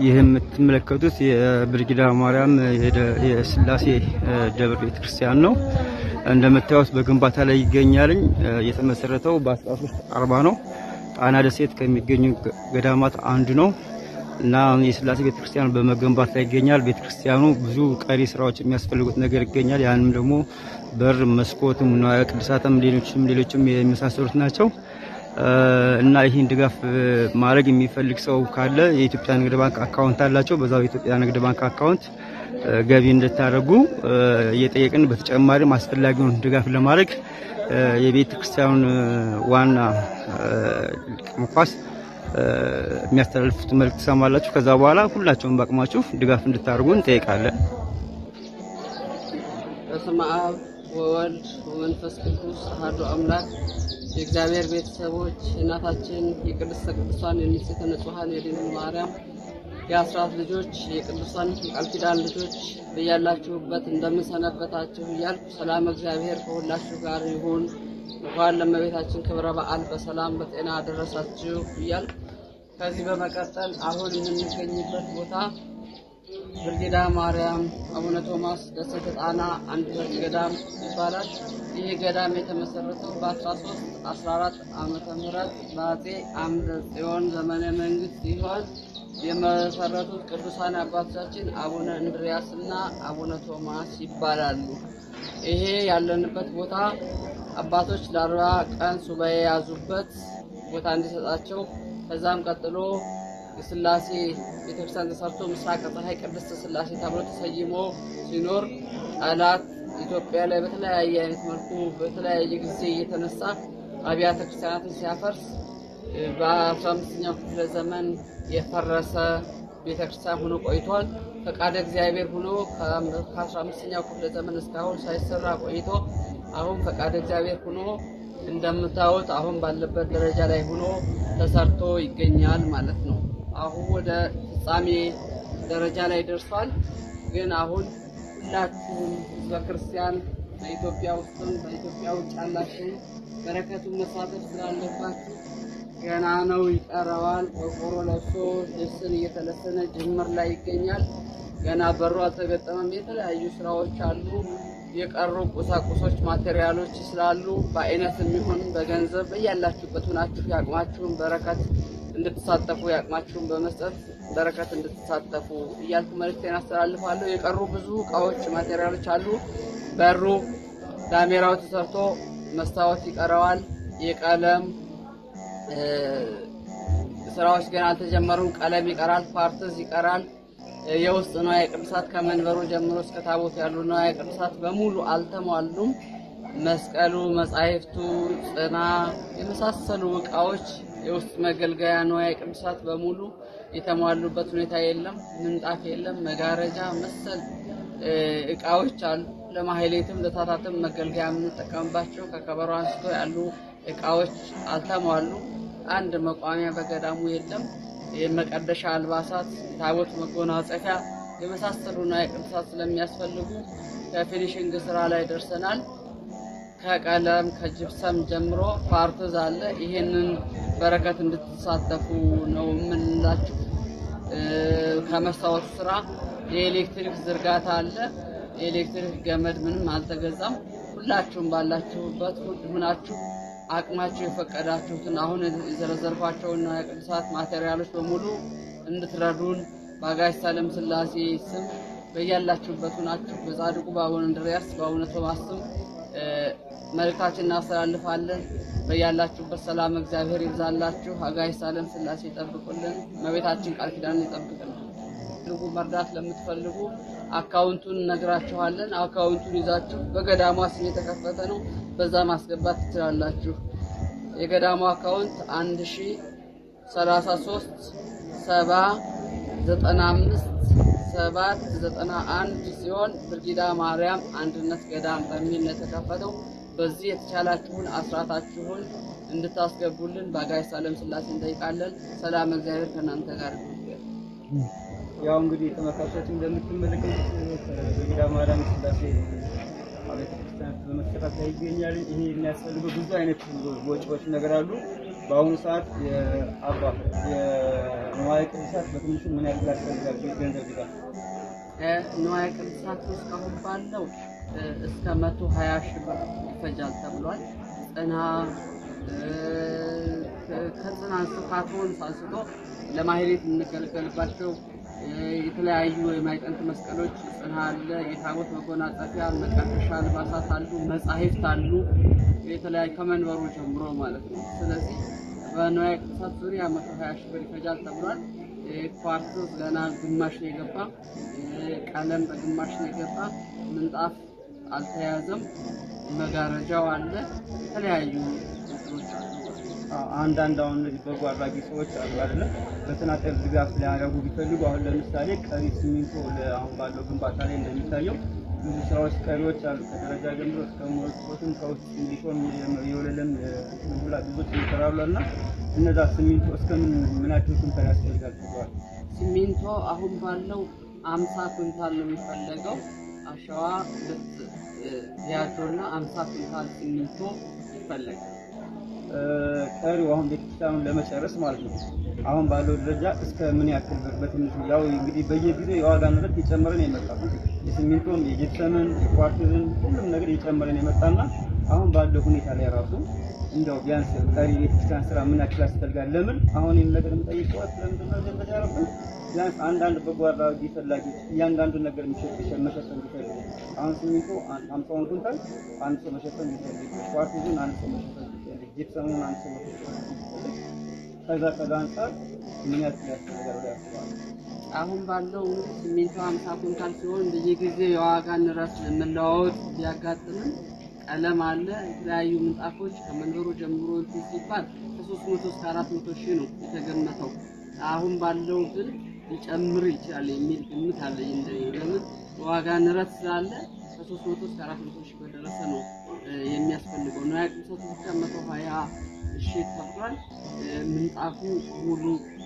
ይህ የምትመለከቱት የብርጊዳ ማርያም የስላሴ ደብር ቤተክርስቲያን ነው። እንደምታዩት በግንባታ ላይ ይገኛልኝ። የተመሰረተው በ1340 ነው። ጣና ደሴት ከሚገኙ ገዳማት አንዱ ነው እና የስላሴ ቤተክርስቲያን በመገንባት ላይ ይገኛል። ቤተክርስቲያኑ ብዙ ቀሪ ስራዎች የሚያስፈልጉት ነገር ይገኛል። ያንም ደግሞ በር፣ መስኮትም፣ ንዋየ ቅድሳትም ሌሎችም ሌሎችም የመሳሰሉት ናቸው። እና ይህን ድጋፍ ማድረግ የሚፈልግ ሰው ካለ የኢትዮጵያ ንግድ ባንክ አካውንት አላቸው። በዛው የኢትዮጵያ ንግድ ባንክ አካውንት ገቢ እንድታደርጉ እየጠየቅን በተጨማሪም አስፈላጊውን ድጋፍ ለማድረግ የቤተ ክርስቲያኑን ዋና መኳስ የሚያስተላልፉት መልእክት ትሰማላችሁ። ከዛ በኋላ ሁላቸውም በአቅማችሁ ድጋፍ እንድታደርጉ እንጠይቃለን። በስመ አብ ወወልድ ወመንፈስ ቅዱስ አሐዱ አምላክ የእግዚአብሔር ቤተሰቦች እናታችን የቅድስተ ቅዱሳን የንጽሕተ ንጹሐን የድንግል ማርያም የአስራት ልጆች የቅዱሳን የቃል ኪዳን ልጆች በያላችሁበት እንደምንሰነበታችሁ እያልኩ ሰላም እግዚአብሔር ከሁላችሁ ጋር ይሁን። እንኳን ለእመቤታችን ክብረ በዓል በሰላም በጤና አደረሳችሁ እያልኩ ከዚህ በመቀጠል አሁን የምንገኝበት ቦታ ብርጊዳ ማርያም አቡነ ቶማስ ደሴተ ጣና አንድነት ገዳም ይባላል። ይህ ገዳም የተመሰረተው በ13 14 ዓመተ ምህረት በአጼ አምደ ጽዮን ዘመነ መንግስት ሲሆን የመሰረቱት ቅዱሳን አባቶቻችን አቡነ እንድሪያስ እና አቡነ ቶማስ ይባላሉ። ይሄ ያለንበት ቦታ አባቶች ለአርባ ቀን ሱባኤ የያዙበት ቦታ እንዲሰጣቸው ከዛም ቀጥሎ የስላሴ ቤተክርስቲያን ተሰርቶ ምስራቅ ፀሐይ ቅድስት ስላሴ ተብሎ ተሰይሞ ሲኖር ጠላት ኢትዮጵያ ላይ በተለያየ አይነት መልኩ በተለያየ ጊዜ እየተነሳ አብያተ ክርስቲያናትን ሲያፈርስ በ15ኛው ክፍለ ዘመን የፈረሰ ቤተክርስቲያን ሆኖ ቆይቷል። ፈቃደ እግዚአብሔር ሆኖ ከ15ኛው ክፍለ ዘመን እስካሁን ሳይሰራ ቆይቶ አሁን ፈቃደ እግዚአብሔር ሆኖ እንደምታዩት አሁን ባለበት ደረጃ ላይ ሆኖ ተሰርቶ ይገኛል ማለት ነው። አሁን ወደ ፍጻሜ ደረጃ ላይ ደርሷል። ግን አሁን ሁላችሁም ህዝበ ክርስቲያን በኢትዮጵያ ውስጥም በኢትዮጵያ ውጭ ያላችሁ በረከቱን መሳተፍ ስላለባችሁ ገና ነው፣ ይቀረዋል። ቆርቆሮ ለብሶ ልብስን እየተለሰነ ጅምር ላይ ይገኛል። ገና በሩ አልተገጠመም። የተለያዩ ስራዎች አሉ። የቀሩ ቁሳቁሶች ማቴሪያሎች ስላሉ በአይነት የሚሆን በገንዘብ በያላችሁበት ሆናችሁ የአቅማችሁን በረከት እንድትሳተፉ የአቅማችሁን በመስጠት በረከት እንድትሳተፉ እያልኩ መልእክቴን አስተላልፋለሁ። የቀሩ ብዙ እቃዎች ማቴሪያሎች አሉ። በሩ ዳሜራው ተሰርቶ መስታወት ይቀረዋል። የቀለም ስራዎች ገና አልተጀመሩም። ቀለም ይቀራል። ፓርትዝ ይቀራል። የውስጥ ንዋየ ቅድሳት ከመንበሩ ጀምሮ እስከ ታቦት ያሉ ንዋየ ቅድሳት በሙሉ አልተሟሉም። መስቀሉ፣ መጻሕፍቱ፣ ጽና የመሳሰሉ እቃዎች የውስጥ መገልገያ ንዋየ ቅድሳት በሙሉ የተሟሉበት ሁኔታ የለም። ምንጣፍ የለም። መጋረጃ መሰል እቃዎች አሉ። ለማህሌትም ለታታትም መገልገያ የምንጠቀምባቸው ከከበሮ አንስቶ ያሉ እቃዎች አልተሟሉ። አንድ መቋሚያ በገዳሙ የለም። የመቀደሻ አልባሳት፣ ታቦት መጎናጸፊያ የመሳሰሉ ንዋየ ቅድሳት ስለሚያስፈልጉ ከፊኒሽንግ ስራ ላይ ደርሰናል። ከቀለም ከጅብሰም ጀምሮ ፓርትዝ አለ። ይሄንን በረከት እንድትሳተፉ ነው የምንላችሁ። ከመስታወቱ ስራ የኤሌክትሪክ ዝርጋታ አለ። የኤሌክትሪክ ገመድ ምንም አልተገዛም። ሁላችሁም ባላችሁበት ሁናችሁ አቅማችሁ የፈቀዳችሁትን አሁን የዘረዘርኳቸውን ንዋየ ቅድሳት ማቴሪያሎች በሙሉ እንድትረዱን በአጋዕዝተ ዓለም ሥላሴ ስም በያላችሁበት ሁናችሁ በጻድቁ በአቡነ እንድርያስ በአቡነ ቶማስ ስም መልእክታችን እናስተላልፋለን። በያላችሁበት ሰላም እግዚአብሔር ይብዛላችሁ። አጋዕዝተ ዓለም ሥላሴ ይጠብቁልን። እመቤታችን ቃል ኪዳን ይጠብቅልን። ልጉ መርዳት ለምትፈልጉ አካውንቱን እነግራችኋለን። አካውንቱን ይዛችሁ በገዳሟ ስም የተከፈተ ነው። በዛ ማስገባት ትችላላችሁ። የገዳሟ አካውንት አንድ ሺ ሰላሳ ሶስት ሰባ ዘጠና አምስት ሰባት ዘጠና አንድ ሲሆን ብርጊዳ ማርያም አንድነት ገዳም በሚል ነው የተከፈተው። በዚህ የተቻላችሁን አስራታችሁን እንድታስገቡልን በአጋዕዝተ ዓለም ሥላሴ እንጠይቃለን። ሰላም እግዚአብሔር ከእናንተ ጋር ይሁን። ያው እንግዲህ ተመልካቾች እንደምትመለከቱት ብርጊዳ ማርያም ስላሴ ቤተ ክርስቲያን በመሰራት ላይ ይገኛል። ይሄ የሚያስፈልገው ብዙ አይነት ወጪዎች ነገር አሉ። በአሁኑ ሰዓት የአባ የንዋየ ቅድሳት በትንሹ ምን ያክል ያስፈልጋል? ገንዘብ ድጋፍ ንዋየ ቅድሳት ውስጥ አሁን ባለው እስከ መቶ ሀያ ሺህ ብር ይፈጃል ተብሏል። ጽና ከጽና አንስቶ ከአትሮንስ አንስቶ ለማህሌት የምንገለገልባቸው የተለያዩ የማይጠንት መስቀሎች ጽና አለ፣ የታቦት መጎናጸፊያ፣ መቀደሻ አልባሳት አሉ፣ መጻሕፍት አሉ፣ የተለያዩ ከመንበሩ ጀምሮ ማለት ነው። ስለዚህ በንዋየ ቅድሳት ዙሪያ መቶ ሀያ ሺህ ብር ይፈጃል ተብሏል። ኳርቶስ ገና ግማሽ ነው የገባ፣ ቀለም በግማሽ ነው የገባ፣ ምንጣፍ አልተያዘም፣ መጋረጃው አለ፣ የተለያዩ እንትኖች አሉ። አንዳንድ አሁን እነዚህ በጎ አድራጊ ሰዎች አሉ አይደለ? በተናጠል ድጋፍ ሊያደርጉ ቢፈልጉ አሁን ለምሳሌ ቀሪ ሲሚንቶ አሁን ባለው ግንባታ ላይ እንደሚታየው ብዙ ስራዎች ቀሪዎች አሉ። ከደረጃ ጀምሮ እስከ ሞልኮትም ከውስጥ እንዲሆን የወለለም ሁላ ብዙዎች ይሰራሉ እና እነዛ ሲሚንቶ እስከምን ምን ያክል ኩንታል ያስፈልጋል ተብሏል? ሲሚንቶ አሁን ባለው አምሳ ኩንታል ነው የሚፈለገው። አሸዋ ሁለት ቢያጆና አምሳ ኩንታል ሲሚንቶ ይፈለጋል። ቀሪው አሁን ቤተክርስቲያኑን ለመጨረስ ማለት ነው። አሁን ባለው ደረጃ እስከ ምን ያክል ብር በትንሹ ያው እንግዲህ በየጊዜው የዋጋ ንረት እየጨመረ ነው የመጣው። የሲሚንቶን፣ የጅፕሰምን፣ የኳርትዝን ሁሉም ነገር እየጨመረ ነው የመጣና አሁን ባለው ሁኔታ ላይ ራሱ እንደው ቢያንስ ቀሪ ቤተክርስቲያን ስራ ምን ያክል ያስፈልጋል? ለምን አሁን ይህን ነገር የምጠይቀው ለምንድን ነው ዘንበ ያረብን ቢያንስ አንዳንድ በጎ አድራጊ ፈላጊዎች እያንዳንዱን ነገር የሚሸጥ መሸፈን ቢፈልጉ አሁን ሲሚንቶ አምሳውን ኩንታል አንድ ሰው መሸፈን ቢፈልግ፣ ኳርትዝን አንድ ሰው መሸፈን ቢፈልግ፣ ጂፕሰሙን አንድ ሰው መሸፈን ቢፈልግ ከዛ ከዛ አንጻር ምን ያክል ያስፈልጋል ብለው ያስባሉ? አሁን ባለው ሲሚንቶ ሀምሳ ኩንታል ሲሆን በየጊዜው የዋጋ ንረት መለዋወጥ ቢያጋጥምም ቀለም አለ፣ የተለያዩ ምንጣፎች ከመንበሩ ጀምሮ እንትን ሲባል ከሶስት መቶ እስከ አራት መቶ ሺህ ነው የተገመተው። አሁን ባለው ግን ሊጨምር ይችላል የሚል ግምት አለኝ። እንደኔ ለምን ዋጋ ንረት ስላለ ከሶስት መቶ እስከ አራት መቶ ሺህ በደረሰ ነው የሚያስፈልገው። ንዋየ ቅድሳቱ ብቻ መቶ ሀያ ሺህ ተብሏል። ምንጣፉ ሙሉ